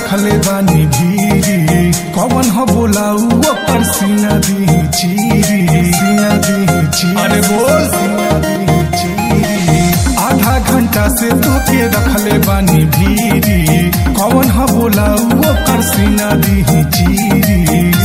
रखले बानी भीरी कौन हो बोलाऊ ओकर सीना दी चीरी सीना दी चीरी अरे बोल सीना दी चीरी आधा घंटा से तोके रखले बानी भीरी कौन हो बोलाऊ ओकर सीना दी चीरी